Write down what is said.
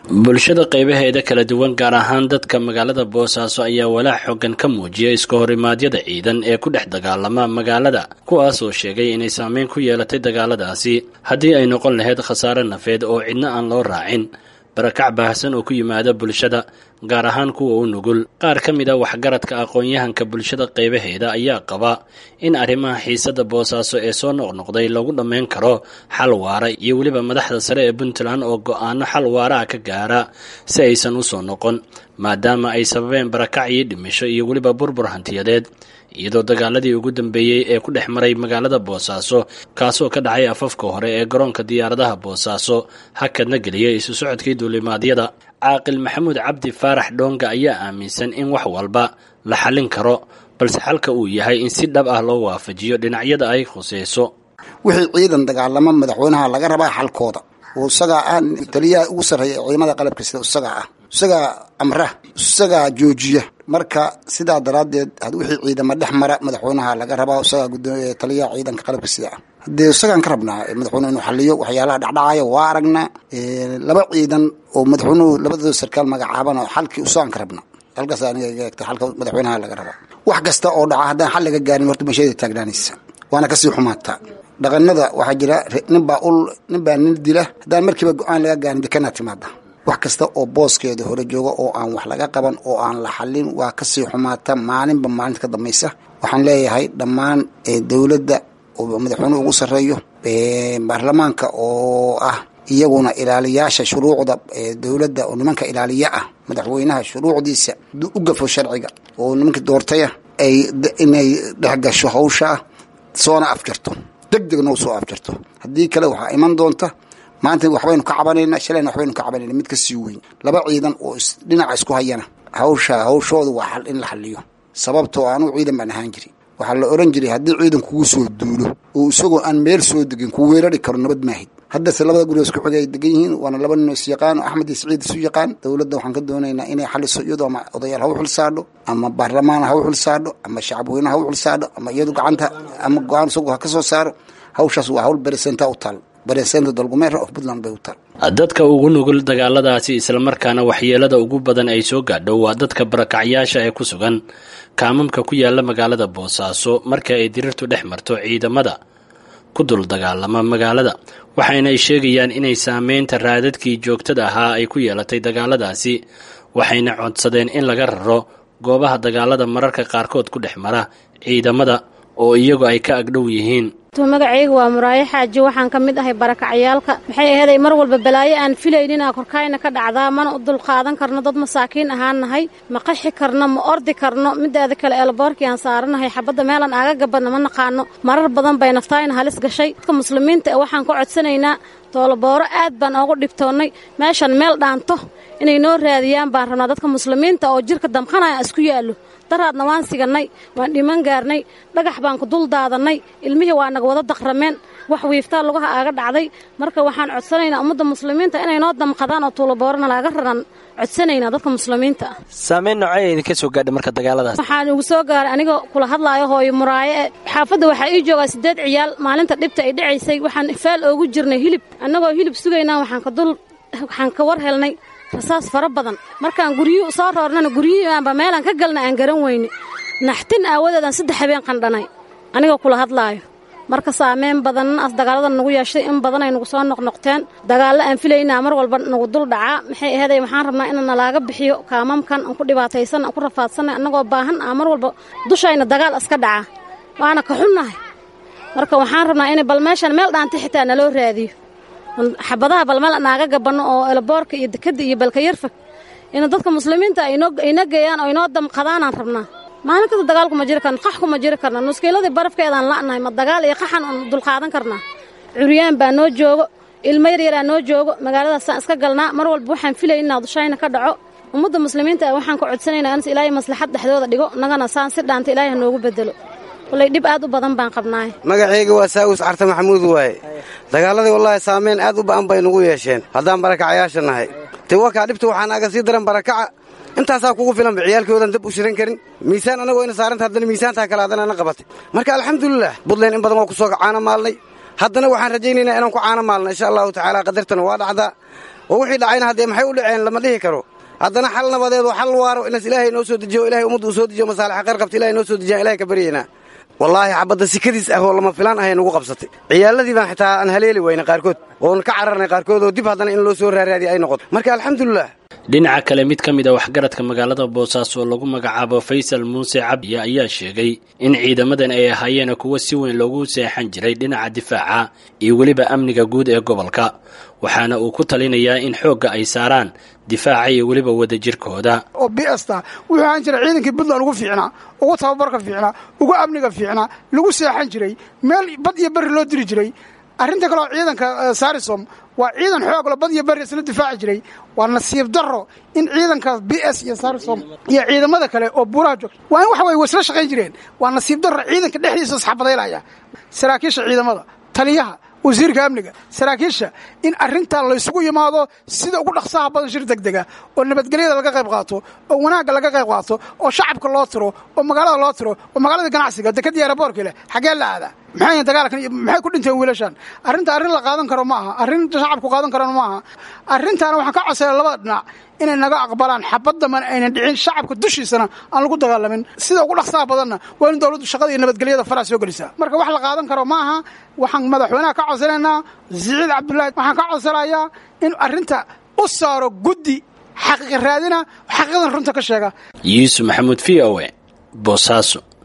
bulshada qaybaheeda kala duwan gaar ahaan dadka magaalada boosaaso ayaa walaac xoogan ka muujiya iska horimaadyada ciidan ee ku dhex dagaalama magaalada kuwaas oo sheegay inay saameyn ku yeelatay dagaaladaasi haddii ay noqon lahayd khasaare nafeed oo cidna aan loo raacin barakac baahsan oo ku yimaada bulshada gaar ahaan kuwa u nugul qaar ka mid a waxgaradka aqoon-yahanka bulshada qaybaheeda ayaa qaba in arrimaha xiisada boosaaso ee soo noqnoqday lagu dhammayn karo xal waara iyo weliba madaxda sare ee puntland oo go-aano xal waara ah ka gaara si aysan u soo noqon maadaama ay sababeen barakac iyo dhimisho iyo weliba burbur hantiyadeed iyadoo dagaaladii ugu dambeeyey ee ku dhex maray magaalada boosaaso kaasoo ka dhacay afafka hore ee garoonka diyaaradaha boosaaso hakadna geliyay isu socodkii duulimaadyada caaqil maxamuud cabdi faarax dhoonga ayaa aaminsan in wax walba la xallin karo balse xalka uu yahay in si dhab ah loo waafajiyo dhinacyada ay khuseyso wixii ciidan dagaalamo madaxweynaha laga rabaa xalkooda oo isagaa ah taliyaha ugu sarreeya ciidamada qalabka sida isagaa ah isagaa amra isagaa joojiya marka sidaa daraaddeed wixii ciidama dhex mara madaxweynaha laga rabaa isagaa gudoomiya taliyaha ciidanka qalabka sida ah haddee isagaan ka rabnaa madaxweyne inuu xaliyo waxyaalaha dhacdhacaya waa aragnaa laba ciidan oo madaxweynuhu labadooda sarkaal magacaaban oo xalkii isagaan ka rabnaa halkaas aniga eegta xalka madaxweynaha laga rabaa wax kasta oo dhaca haddaan xal laga gaarin horta meesheeda taagnaanaysa waana kasii xumaataa dhaqanada waxaa jira ninbaa ul ninbaa nin dila haddaan markiiba go-aan laga gaarin dekanaa timaada wax kasta oo booskeeda hore jooga oo aan wax laga qaban oo aan la xalin waa kasii xumaata maalinba maalinta ka dambaysa waxaan leeyahay dhammaan dowladda oo madaxweynuhu ugu sarreeyo baarlamaanka oo ah iyaguna ilaaliyaasha shuruucda dowladda oo nimanka ilaaliya ah madaxweynaha shuruucdiisa u gafo sharciga oo nimanka doortaya ay inay dhex gasho hawshaa soona afjarto deg degna u soo afjarto haddii kale waxaa iman doonta maanta waxbaynu ka cabanayna shalayna waxbaynu ka cabanayna mid ka sii weyn laba ciidan oo dhinaca isku hayana hawsha hawshooda waa xal in la xaliyo sababtoo anugu ciidan baan ahaan jiri waxaa la oran jiray haddii ciidan kugu soo duulo oo isagoo aan meel soo degin ku weerari karo nabad maahid haddase labada guri isku xigay ay degan yihiin waana laba nin is yaqaan axmed iyo siciid isu yaqaan dowladda waxaan ka doonaynaa inay xaliso iyadoo ama odayaal ha u xil saadho ama baarlamaan ha u xil saadho ama shacabweyne ha u xil saadho ama iyadu gacanta ama go-aan isagu ha ka soo saaro hawshaas waa hawl beresenta u taal beresenta dalgumeera of puntland bay u taal dadka ugu nugul dagaaladaasi islamarkaana waxyeelada ugu badan ay soo gaadho waa dadka barakacyaasha ee ku sugan kaamamka ku yaala magaalada boosaaso marka ay dirirtu dhex marto ciidamada ku dul dagaalama magaalada waxaynay sheegayaan inay saameynta raadadkii joogtada ahaa ay ku yeelatay dagaaladaasi waxayna codsadeen in laga raro goobaha dagaalada mararka qaarkood ku dhex mara ciidamada oo iyagu ay ka agdhow yihiin magacayga waa muraayo xaaji waxaan ka mid ahay barakacyaalka maxay aheeday mar walba balaayo aan filayninaa korkaayna ka dhacdaa mana u dulqaadan karno dad masaakiin ahaan nahay ma qaxi karno ma ordi karno mideeda kale eelboorkii aan saaranahay xabadda meelan aaga gabadna ma naqaano marar badan bay naftaayna halis gashay dadka muslimiinta ee waxaan ka codsanaynaa toolobooro aad baan oogu dhibtoonnay meeshan meel dhaanto inay noo raadiyaan baan rabnaa dadka muslimiinta oo jirka damqanaya isku yaallo daraadna waan sigannay waan dhiman gaarnay dhagax baan ku dul daadannay ilmihii waa naga wada daqrameen wax wiiftaa lugaha aaga dhacday marka waxaan codsanaynaa ummadda muslimiinta inay noo damqadaan oo tuulaboorana laaga raran codsanaynaa dadka muslimiinta ah saameyn noocee idinka soo gaadhay marka dagaaladaas waxaan ugu soo gaaray anigoo kula hadlaayo hooyo muraayo e xaafadda waxaa ii joogaa siddeed ciyaal maalinta dhibta ay dhacaysay waxaan faal oogu jirnay hilib annagoo hilib sugaynaa waxaan ka dul waxaan ka war helnay rasaas fara badan markaan guryuhu soo roornana guryihiibaanba meelaan ka galna aan garan weyne naxtin aawadeedaan saddex habeen qandhanay anigoo kula hadlaayo marka saameyn badan as dagaaladan nagu yeeshay in badan ay nagu soo noqnoqteen dagaallo aan filaynaa mar walba nagu dul dhacaa maxay aheeday waxaan rabnaa in nalaaga bixiyo kaamamkan aan ku dhibaataysan aan ku rafaadsanay annagoo baahan ah mar walba dushayna dagaal iska dhacaa waana ka xunnahay marka waxaan rabnaa in bal meeshan meel dhaantay xitaa naloo raadiyo xabadaha balmeel naaga gabanno oo elaboorka iyo dekadda iyo balka yarfag ina dadka muslimiinta ayna geeyaan oo inoo damqadaanaan rabnaa maalin kasta dagaalku ma jiri karna qax kuma jiri karna nuskiiladii barafkeedaan la'nahay ma dagaal iyo qaxan oon dulqaadan karnaa curyaan baa noo joogo ilmo yaryaraa noo joogo magaaladaasaan iska galnaa mar walba waxaan filaynaa dushayna ka dhaco ummadda muslimiinta waxaan ka codsanaynaa anas ilaahay maslaxad dhexdooda dhigo nagana saan si dhaanta ilaahay ha noogu bedelo wallay dhib aad u badan baan qabnaay magacayga waa saawis carta maxamuud waaye dagaaladii wallaahi saameyn aad u ba'an bay nugu yeesheen haddaan barakacayaasha nahay te wakaa dhibta waxaan aga sii daran barakaca intaasaa kugu filanba ciyaalkoodan dab u shiran karin miisaan annagoo ina saaranta haddana miisaantaa kale haddana na qabatay marka alxamdulilah buntland in badan waa ku soo caana maalnay haddana waxaan rajaynaynaa inaan ku caana maalna insha allahu tacaala qadartana waa dhacdaa oo wixii dhacayna haddee maxay u dhaceen lama dhihi karo haddana xal nabadeed oo xal waaro inaas ilaahay noo soo dejiyo ilahay ummadda uu soo dejiyo masaalixa khayr qabta ilahay noo soo dejiyaan ilahay ka baryaynaa wallaahi xabadda sikadiis ah oo lama filaan ahay nagu qabsatay ciyaaladii baan xitaa aan haleeli wayna qaarkood oon ka cararnay qaarkood oo dib haddana in loo soo raaraadiya ay noqoto marka alxamdulilah dhinaca kale mid ka mid a waxgaradka magaalada boosaaso oo lagu magacaabo faysal muuse cabdiya ayaa sheegay in ciidamadan ay ahaayeen kuwo si weyn loogu seexan jiray dhinaca difaaca iyo weliba amniga guud ee gobolka waxaana uu ku talinayaa in xoogga ay saaraan difaaca iyo weliba wadajirkooda oo bsta wuxuu ahaan jiray ciidankii puntland ugu fiicnaa ugu tababarka fiicnaa ugu amniga fiicnaa lagu seexan jiray meel bad iyo berri loo diri jiray arrinta kaleoo ciidanka sarisom waa ciidan xooglo bad iyo berri isla difaaci jiray waa nasiib darro in ciidankaas b s iyo sarisom iyo ciidamada kale oo buuraha joogta waa in waxa weye way isla shaqayn jireen waa nasiib darro ciidanka dhexdiisa isxabadaylaya saraakiisha ciidamada taliyaha wasiirka amniga saraakiisha in arrintan laysugu yimaado sida ugu dhaqsaha badan shir degdega oo nabadgelyada laga qayb qaato oo wanaagga laga qayb qaato oo shacabka loo tiro oo magaalada loo tiro oo magaalada ganacsiga dekadii aeroboorka leh xaggee la aadaa maxay dagaalkan maxay ku dhinteen wiilashan arrinta arrin la qaadan karo ma aha arrin shacabku qaadan karana ma aha arrintaana waxaan ka codsaya labada dhinac inay naga aqbalaan xabaddaman aynan dhicin shacabka dushiisana aan lagu dagaalamin sida ugu dhaqsaha badanna waa in dowladdu shaqada iyo nabadgelyada faraha soo gelisaa marka wax la qaadan karo ma aha waxaan madaxweynaha ka codsanaynaa siciid cabdullaahi waxaan ka codsanayaa in arrinta u saaro guddi xaqiiqa raadina xaqiiqadan runta ka sheega yuusuf maxamuud v o e boosaaso